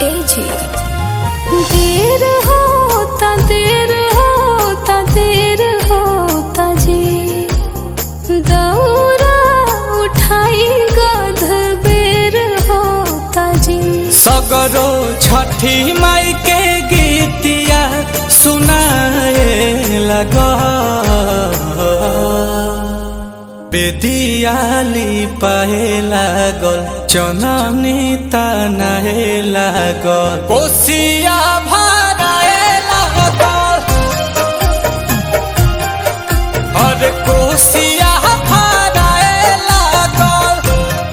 ए जी देर होता देर होता देर होता जी दौरा उठाई गध बेर होता जी सगरो छठी माई के गीतिया सुनाए लग बेदियाली पाए लागल चननी तनाए लागल कोसिया भराए लागल अरे कोसिया भराए लागल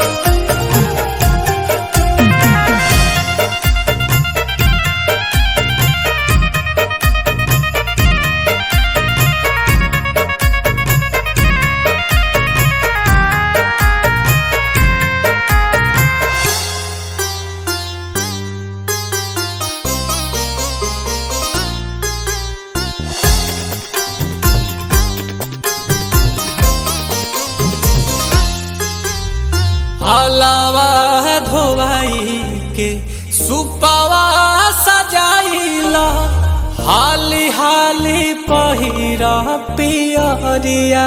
हलावा धोवाई के सुपावा सजाइला हाली हाली पहिरा पियरिया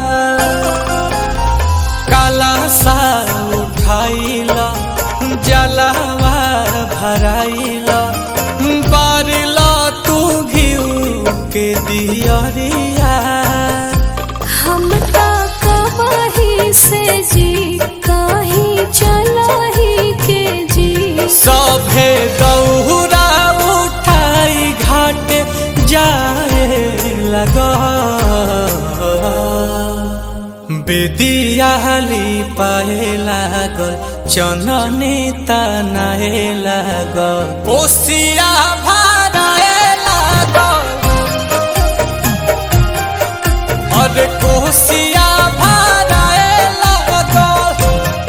काला सा उठाइला जलावा भराइला बारिला तू घिउ के दियरिया हम तो कबही से जी कहीं चला ही के जी सभे दौरा उठाई घाट जाए लग बेदियाली पाए लागल चननी तनाए लागल कोसिया भराए लागल अरे कोसिया भराए लागल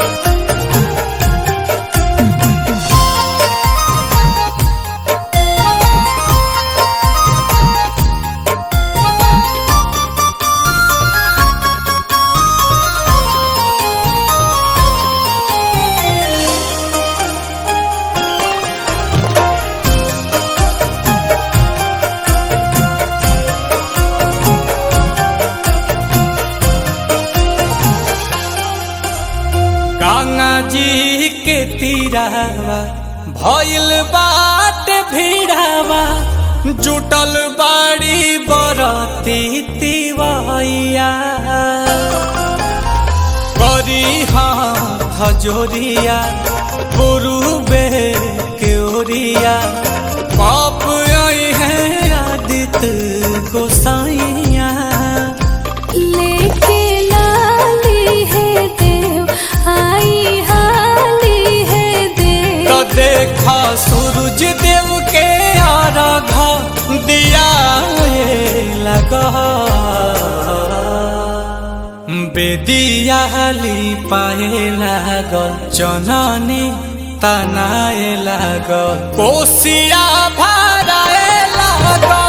गंगा जी के तीरावा भइल बाट भीड़ावा जुटल बाड़ी बरती तिवैया करी हाथ जोरिया पुरुबे के ओरिया पाप आई है आदित गोसाइया लेके लाली है देव आई हाली है देव तो देखा सूरज देव के आराधा दिया लगा बेदियाली पाए लागल चननी तनाए लागल कोसिया भराए लागल